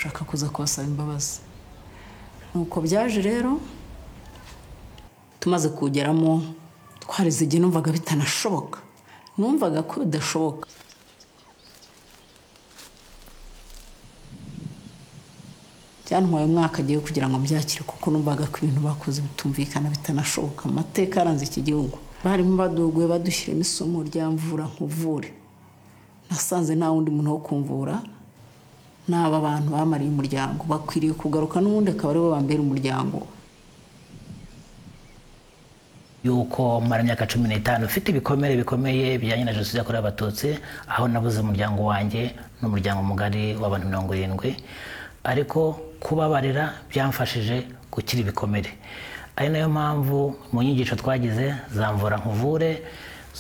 ushaka kuza kubasaba imbabazi nuko byaje rero tumaze kuwugeramo twarize igihe numvaga bitanashoboka numvaga ko bidashoboka byantwaye umwaka agiye kugira ngo mbyakire kuko numvaga ko ibintu bakoze bitumvikana bitanashoboka amateka yaranze iki gihugu barimo baduguye badushyiramo isomo rya mvura nkuvure nasanze nta wundi muntu wo kumvura n'aba bantu bamariye umuryango bakwiriye kugaruka n'ubundi akaba aribo bambera umuryango yuko mara imyaka cumi n'itanu ufite ibikomere bikomeye bijyanye na jenoside yakorewe abatutsi aho nabuze umuryango wanjye n'umuryango mugari w'abantu mirongo irindwi ariko kubabarira byamfashije gukira ibikomere ari nayo mpamvu mu nyigisho twagize zamvura nkuvure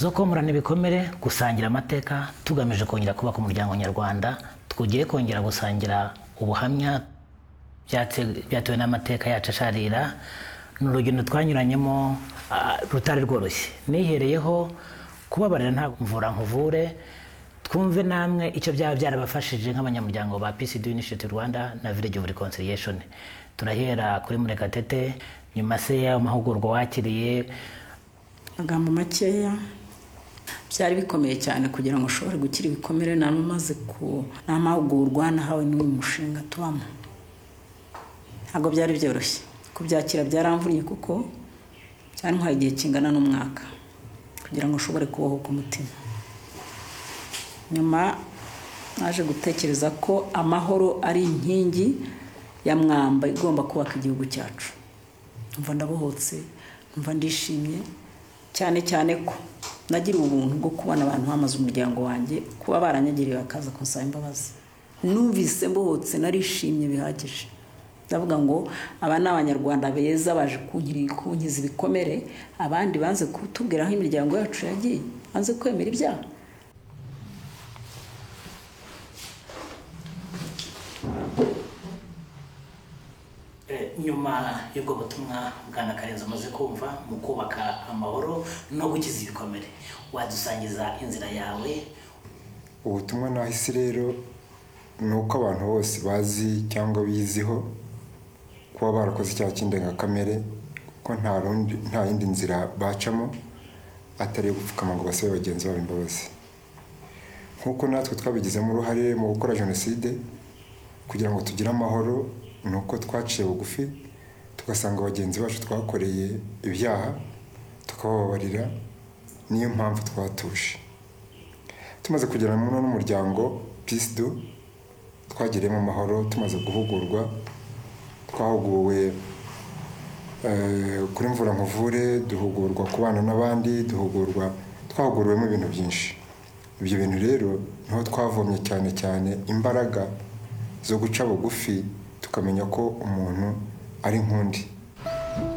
zo komorana ibikomere gusangira amateka tugamije kongera kubaka umuryango nyarwanda twugiye kongera gusangira ubuhamya byatse- byatewe n'amateka yacu asharira ni urugendo twanyuranyemo ah, rutari rworoshye nihereyeho kubabarira nta mvura nkuvure twumve namwe icyo byaba byarabafashije nk'abanyamuryango ba PCD Initiative Rwanda na Village of Reconciliation turahera kuri Murekatete nyuma se y'ayo mahugurwa wakiriye amagambo makeya byari bikomeye cyane kugira ngo ushobore gukira ibikomere namaze ku n'amahugurwa nahawe n'uyu mushinga tubamo ntabwo byari byoroshye kubyakira byaramvunnye kuko byantwaye igihe kingana n'umwaka kugira ngo ushobore kubohoka umutima nyuma naje gutekereza ko amahoro ari inkingi ya mwamba igomba kubaka igihugu cyacu mva ndabohotse mva ndishimye cyane cyane ko nagiriwe ubuntu bwo kubona abantu bamaze umuryango wanjye kuba baranyagiriye bakaza kunsaba imbabazi numvise mbohotse narishimye bihagije ndavuga ngo aba ni abanyarwanda beza baje kunkiri- kunkiza ibikomere abandi banze kutubwira aho imiryango yacu yagiye banze kwemera ibyaha Eh, nyuma y'ubwo butumwa bwana karenzi umaze kumva mu kubaka amahoro no gukiza ibikomere wadusangiza inzira yawe ubutumwa nahise rero ni uko abantu bose bazi cyangwa biziho kuba barakoze icyaha cy'indengakamere ko nta rundi nta yindi nzira bacamo atari iyo gupfukama ngo basabe bagenzi babo imbabazi nk'uko natwe twabigizemo uruhare mu gukora jenoside kugira ngo tugire amahoro ni uko twaciye bugufi tugasanga bagenzi bacu twakoreye ibyaha tukabababarira niyo mpamvu twatuje tumaze kugirana mu n'umuryango peace do twagiriyemo amahoro tumaze guhugurwa twahuguwe eh, kuri mvura nkuvure duhugurwa kubana n'abandi duhugurwa twahuguriwemo ibintu byinshi ibyo bintu rero niho twavomye cyane cyane imbaraga zo guca bugufi tukamenya ko umuntu ari nk'undi